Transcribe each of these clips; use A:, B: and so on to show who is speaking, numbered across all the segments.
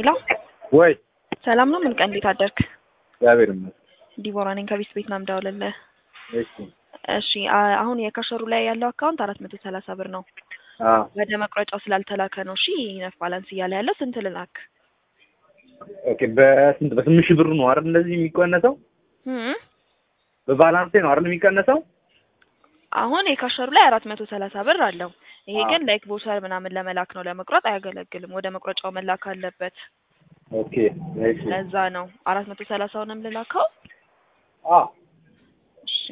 A: ሄሎ
B: ወይ
A: ሰላም ነው? ምን ቀን እንዴት አደርክ?
B: እግዚአብሔር ይመስገን።
A: ዲቦራ ነኝ ከቢስ ቤት ነው የምደውልልህ።
B: እሺ
A: እሺ አ- አሁን የካሸሩ ላይ ያለው አካውንት አራት መቶ ሰላሳ ብር ነው።
B: አዎ
A: ወደ መቁረጫው ስላልተላከ ነው። እሺ ነፍ ባላንስ እያለ ያለው ስንት ልላክ?
B: ኦኬ። በስንት በስምንት ሺህ ብሩ ነው አይደል እንደዚህ የሚቀነሰው?
A: እም?
B: በባላንሴ ነው አይደል የሚቀነሰው?
A: አሁን የካሸሩ ላይ አራት መቶ ሰላሳ ብር አለው። ይሄ
B: አዎ።
A: ግን ላይክ ቦቸር ምናምን ለመላክ ነው፣ ለመቁረጥ አያገለግልም። ወደ መቁረጫው መላክ አለበት።
B: ኦኬ እሺ።
A: ለዛ ነው አራት መቶ ሰላሳውንም ልላከው።
B: አዎ
A: እሺ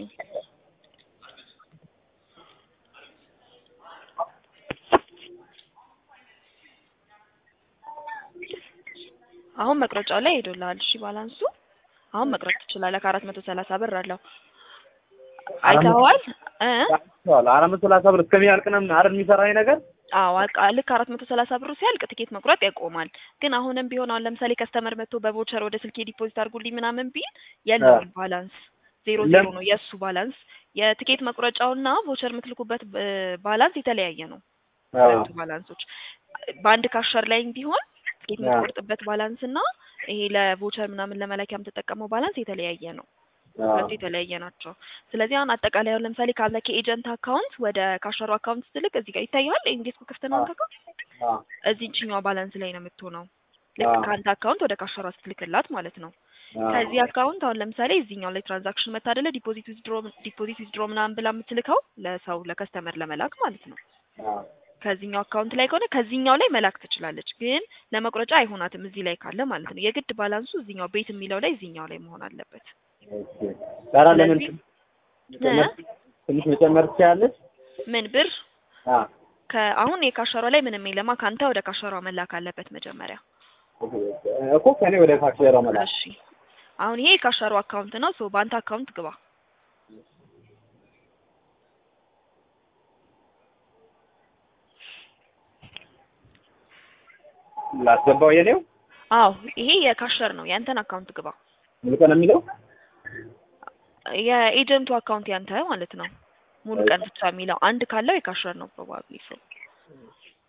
A: አሁን መቅረጫው ላይ ሄዶልሃል። እሺ ባላንሱ አሁን መቅረጥ ትችላለህ። ከአራት መቶ ሰላሳ ብር አለው አይተኸዋል እ
B: አራት መቶ ሰላሳ ብር እስከሚያልቅ ነው አይደል የሚሰራኝ ነገር?
A: አዎ አቃ ልክ አራት መቶ ሰላሳ ብሩ ሲያልቅ ትኬት መቁረጥ ያቆማል። ግን አሁንም ቢሆን አሁን ለምሳሌ ከስተመር መጥቶ በቮቸር ወደ ስልኬ ዲፖዚት አድርጉልኝ ምናምን ቢል የለውም ባላንስ ዜሮ ዜሮ
B: ለም-
A: ነው የእሱ ባላንስ። የትኬት መቁረጫውና ቮቸር የምትልኩበት እ፣ ባላንስ የተለያየ ነው።
B: አዎ
A: ሁለቱ ባላንሶች በአንድ ካሸር ላይም ቢሆን ትኬት
B: አዎ።
A: የምትቆርጥበት ባላንስ እና ይሄ ለቮቸር ምናምን ለመላኪያ የምትጠቀመው ባላንስ የተለያየ ነው።
B: አዎ
A: ሁለቱ የተለያየ ናቸው። ስለዚህ አሁን አጠቃላይ አሁን ለምሳሌ ካለ ከኤጀንት አካውንት ወደ ካሸሩ አካውንት ስትልክ እዚህ ጋር ይታየዋል። እንዴት ክፍት ነው አንተ አካውንት
B: አዎ
A: እዚህኛው ባላንስ ላይ ነው የምትሆነው። ልክ
B: አዎ።
A: ከአንተ አካውንት ወደ ካሸሯ ስትልክላት ማለት ነው።
B: አዎ።
A: ከዚህ አካውንት አሁን ለምሳሌ እዚህኛው ላይ ትራንዛክሽን መታደለ ዲፖዚት ዊዝድሮ ዲፖዚት ዊዝድሮ ምናምን ብላ የምትልከው ለሰው ለከስተመር ለመላክ ማለት ነው።
B: አዎ
A: ከዚህኛው አካውንት ላይ ከሆነ ከዚህኛው ላይ መላክ ትችላለች፣ ግን ለመቁረጫ አይሆናትም እዚህ ላይ ካለ ማለት ነው። የግድ ባላንሱ እዚህኛው ቤት የሚለው ላይ እዚህኛው ላይ መሆን አለበት።
B: ኦኬ። ዛራ ለምን
A: ስለዚህ-
B: መጨመር- ትንሽ መጨመር ትችላለች?
A: ምን ብር
B: አዎ
A: ከአሁን የካሸሯ ላይ ምንም የለማ ከአንተ ወደ ካሸሯ መላክ አለበት መጀመሪያ።
B: እኮ ከኔ ወደ ካክሴራ መላክ
A: እሺ አሁን ይሄ የካሸሩ አካውንት ነው። ሶ በአንተ አካውንት ግባ።
B: ላስገባው የኔው
A: አዎ ይሄ የካሸር ነው። ያንተን አካውንት ግባ።
B: ሙሉ ቀን የሚለው
A: የኤጀንቱ አካውንት ያንተ ማለት ነው። ሙሉ ቀን ብቻ የሚለው አንድ ካለው የካሸር ነው ፕሮባብሊ ሶ